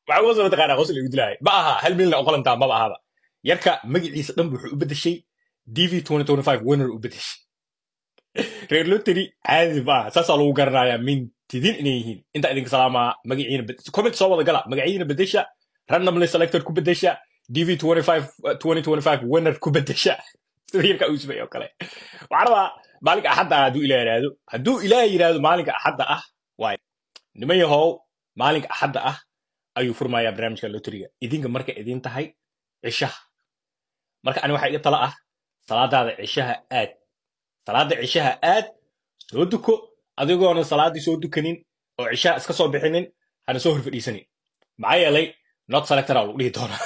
waxaa uga soo taqaanaa qosol igu dilaahay ma aha hal milyan oo qalantaa maba ahaba yarka magaciisa dhan wuxuu u bedeshay dv winner u bedeshay reer lottery caadi ma aha saasaa lagu garanayaa mintidin inay yihiin intaa idinka salaamaa magaciina bed- comment soo wada gala magaciina bedesha randomly selected ku bedesha dv 2025 winner ku bedesha sida yarka uu sameeyey oo kale waxaan rabaa maalinka axadda ah hadduu ilaah yidhaahdo hadduu ilaah yidhaahdo maalinka axadda ah waay niman yahow maalinka axadda ah ayuu furmayaa barnaamijka loteriga idinka marka idin tahay cishaha marka ani waxaa iga tala ah salaadaada cishaha aad salaada cishaha aad soo duko adigoona salaaddii soo dukanin oo cishaha iska soo bixinin hana soo horfadhiisanin maxaa yeelay not selectora lagu dhihi doonaa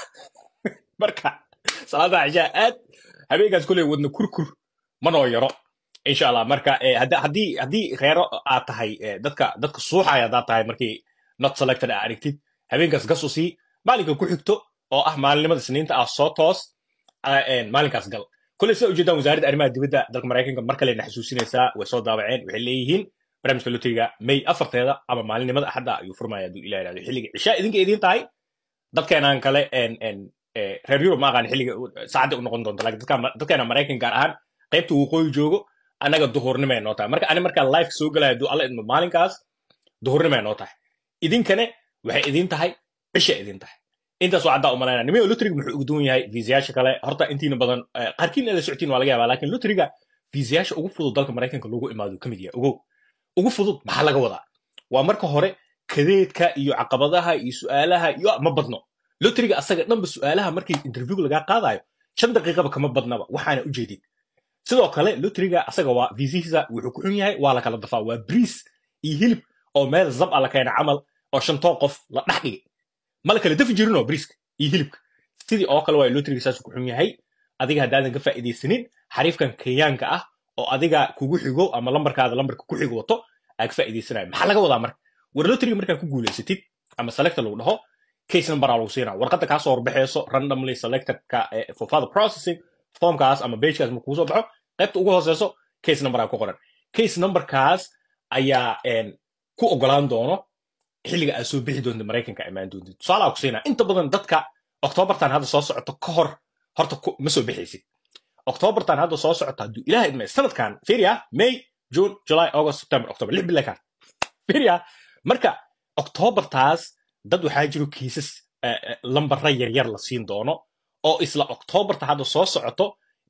marka salaada cishaha aad habeenkaas koley wadna kurkur manoo yaro insha allah marka eh, hadda- haddii haddii reero aad tahay eh, dadka dadka suuxaya haddaad tahay markii not selected aa aragtid habeenkaas gas u sii maalinka ku xigto oo ah maalinimada isniinta ah soo toos ah, een, maalinkaas gal koley sida ujeedaan wasaaradda arrimaha dibadda dalka maraykanka mar kalena xasuusinaysaa way soo daabaceen waxay leeyihiin barnaamijka loteriga may afarteeda ama maalinimada axadda ayuu furmaya hadduu ilah yidhahdo xilliga cishaa idinka idiin tahay dadkeenaan kale een, een, eh, reer yurub ma aqaan xilliga u- saacadda u noqon doonto laakiin dadka dadkeena maraykan gaar ahaan qaybta waqooyi joogo annaga duhurnimay noo tahay marka ani markaa live soo galaya hadduu alla idmo maalinkaas duhurnimay noo tahay idinkane waxay idin tahay cisha idin tahay intaas waa caddaa umalayna nimay lotriga muxuu ugu duwan yahay viisayaasha kale horta intiina badan eh, qaarkiin inaad la socotiin waa laga yaabaa laakiin lotriga viisayaasha ugu fudud dalka maraykanka lagu imaado ka mid yahay ogow ugu fudud maxaa laga wadaa waa marka hore kadeedka iyo caqabadaha iyo su'aalaha iyo ma badno lotriga asaga dhanba su'aalaha markii interview lagaa qaadayo shan daqiiqaba kama badnaba waxaana ujeedin sidoo kale lotriga asaga waa viisihiisa wuxuu ku xun yahay waa la kala dafaa waa briis iyo hilib oo meel zab a la keena camal oo shantoo qof la dhex dhigay ma la kala dafi jirinoo briiska iyo hilibka sidii oo kale waa lotriga saasuu ku xun yahay adiga haddaadan ka faa'iidaysanin xariifkan kenyaanka ah oo adiga kugu xigo ama lambarkaada lambarka ku xigo wato aa ka faa'iidaysanayo maxaa laga wadaa marka war lotriga markaa ku guulaysatid ama selector lagu dhaho case number aa lagu siinaa warqadda kaa soo horbaxayso randomly selectedka eh, for further processing formkaas ama bagekaas markuu soo baxo qaybta ugu hooseyso case number aa ku qoran case numberkaas ayaa een, ku ogolaan doono xilliga aad soo bixi doonta maraykanka imaan doontid tusaalaa ku siinaa inta badan dadka oktoobartan hadda soo socoto ka hor horta ku- ma soo bixaysid oktoobartan hadda soo socota hadduu ilaah idmay sanadkan firia may june july august september october lix bil kaan firia marka oktoobartaas dad waxaa jiro kiisas eh, eh, lambara yaryar la siin doono oo isla oktoobarta hadda soo socoto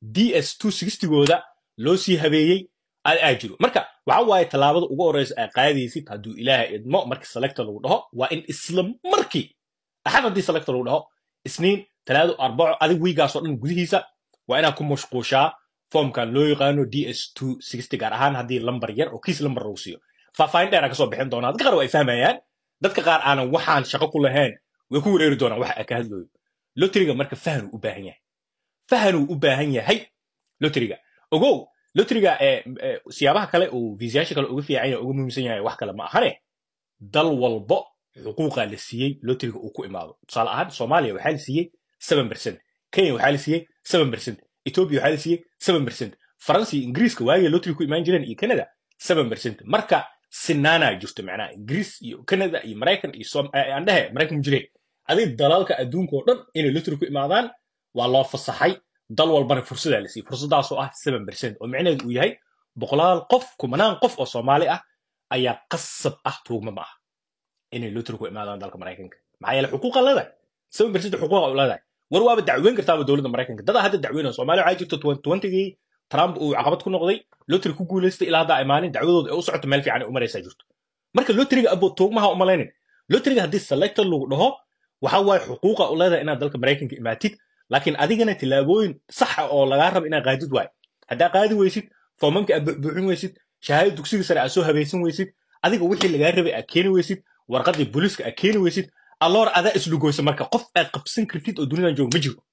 ds gooda loo sii habeeyey aad aa jiro marka waxa waaye tallaabada ugu horeysa aa qaadaysid hadduu ilaahay idmo markii selector lagu dhaho waa in isla markii axad haddii selector lagu dhaho isniin talaado arbaco adig wiigaasoo dhan gudihiisa waa inaad ku mashquushaa foomkan loo yaqaano ds gaar ahaan haddii lambar yar oo kiis lambar lagu siiyo faahfaahin dheer aan kasoo bixin doonaa dadka qaar waa ay fahmayaan dadka qaar aanan waxaan shaqo ku lahayn way ku wareeri doonaan waxa aa ka hadlooyo lotriga marka fahanuu u baahan yahay fahanuu u baahan yahay lotriga ogow lotriga eh, eh, siyaabaha kale uu viisayaasha kale uga fiican yahay uga muhiimsan yahay wax kale ma ahane dal walbo xuquuqa la siiyey lotriga uu ku imaado tusaale ahaan soomaaliya waxaa la siiyey seven percent kenya waxaa la siiyey seven percent ethiopia waxaa la siiyey seven percent faransa iyo ingiriiska waagay lotriga ku imaan jireen iyo canada seven percent marka sinaanaa jirto macnaha ingiriis iyo canada iyo maraykan iyo Som- eh, aan dhehe maraykan mu jireen adig dalalka adduunka oo dhan inay lotriga ku imaadaan waa loo fasaxay dal walbana fursadaa la siiyey fursadaasoo ah seven percent oo micnaheedu uu yahay boqolaal qof kumanaan qof oo soomaali ah ayaa qasab ah tuugma ma ah inay lotri ku imaadaan dalka maraykanka maxaa yeele xuquuqa leedahay seven percent xuquuqa u leedahay war waaba dacweyn kartaaba dowladda maraykanka dadaa hadda dacweynaya soomaaliya waxaa jirto twentygii trump uu caqabad ku noqday lotri ku guulaystay ilaa haddaa imaanin dacwadooda ay u socoto meel fiican ay u maraysaa jirto marka lotriga abo tuugmaha umalaynin lotriga haddii selector lagu dhaho waxa waaye xuquuqa u leedahay inaad dalka maraykanka imaatid laakiin adigana tillaabooyin saxa oo lagaa rabo inaad qaadid waayo haddaa qaadi weysid foomamka aad buuxbuuxin weysid shahaado dugsiga sare aad soo habaysan weysid adiga wixii lagaa rabay aad keeni weysid warqadii booliiska aad keeni weysid alloor adaa islugoysa marka qof aad qabsan kartid oo dunidan jooga ma jiro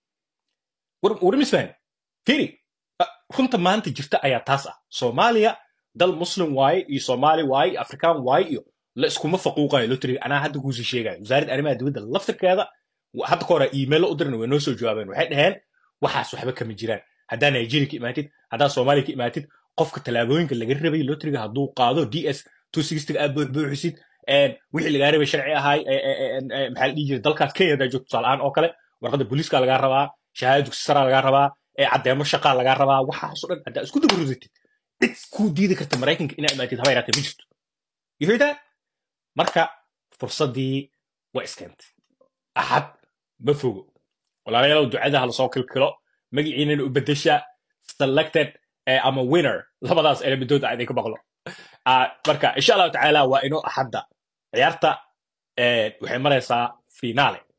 war war misfahani firi ah, runta maanta jirta ayaa taas ah soomaaliya dal muslim waaye iyo soomaali waaye iyo afrikaan waaye iyo la iskuma faquuqayo lotriga anaa hadda kuusii sheegayo wasaaradda arrimaha dibadda laftirkeeda wa- hadda ka hore iimaylo u dirna way noo soo jawaabeen waxay dhaheen waxaas waxba kama jiraan haddaa nigeria ka imaatid haddaa soomaaliya ka imaatid qofka tallaabooyinka laga rabay lotriga hadduu qaado ds aad buuxbuuxisid wixii lagaa rabay sharci ahay maxaa la dhihi jiray dalkaas kenya hadaa joogto tusaale-aan oo kale warqadda booliiska lagaa rabaa shahaada dugsi saraa lagaa rabaa caddeemo shaqaa lagaa rabaa waxaasoo dhan haddaa isku daba rudatid cid kuu diidi karta maraykanka inaa imaatid haba yaraatee ma jirto you hear that marka fursaddii waa iskeentay axad ma fogo walaalayaalow ducada ha lasoo kilkilo magaciinana u bedesha selected ama winner labadaas elemidooda aan idinka maqlo marka insha allahu tacaala waa inoo axadda ciyaarta waxay maraysaa finaale